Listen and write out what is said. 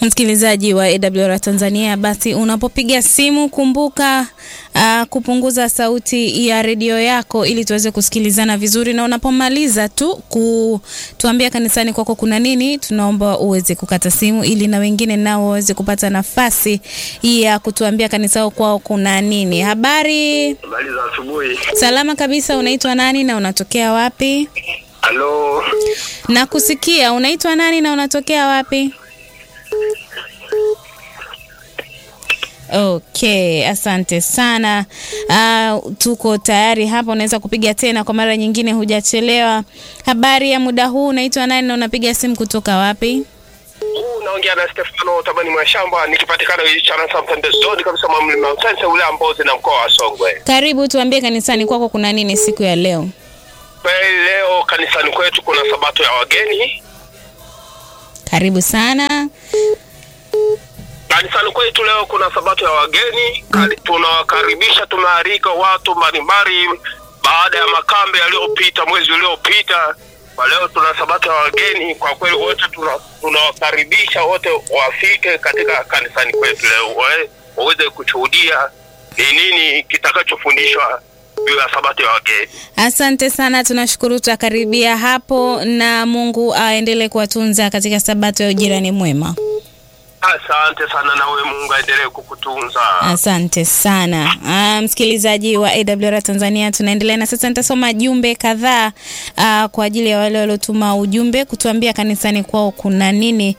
Msikilizaji wa AWR Tanzania, basi unapopiga simu kumbuka uh, kupunguza sauti ya redio yako ili tuweze kusikilizana vizuri, na unapomaliza tu kutuambia kanisani kwako kuna nini, tunaomba uweze kukata simu ili na wengine nao waweze kupata nafasi ya kutuambia kanisao kwao kuna nini. Habari? Habari za asubuhi. Salama kabisa. Unaitwa nani na unatokea wapi? Halo, Nakusikia. Unaitwa nani na unatokea wapi? Okay, asante sana. Uh, tuko tayari hapa, unaweza kupiga tena kwa mara nyingine, hujachelewa. Habari ya muda huu, unaitwa nani na unapiga simu kutoka wapi? huu unaongea na Stefano Tabani Mwashamba, nikipatikana Chana Sampendezoni kabisa mwa mlima Usense ule Mbozi na mkoa wa Songwe. Karibu, tuambie kanisani kwako kuna nini siku ya leo? Kweli leo kanisani kwetu kuna sabato ya wageni. Karibu sana. Kanisani kwetu leo kuna sabato ya wageni. Kari- Tunawakaribisha, tumealika watu mbalimbali baada ya makambe yaliyopita mwezi uliopita. Kwa leo tuna sabato ya wageni. Kwa kweli wote tuna- tunawakaribisha wote wafike katika kanisani kwetu leo wawe- waweze kushuhudia ni nini kitakachofundishwa juu ya sabato ya wageni. Asante sana, tunashukuru. Tutakaribia hapo, na Mungu aendelee kuwatunza katika sabato ya ujirani mwema. Asante sana, nawe Mungu aendelee kukutunza. Asante sana ah, msikilizaji wa AWR Tanzania, tunaendelea na sasa. Nitasoma jumbe kadhaa ah, kwa ajili ya wale waliotuma ujumbe kutuambia kanisani kwao kuna nini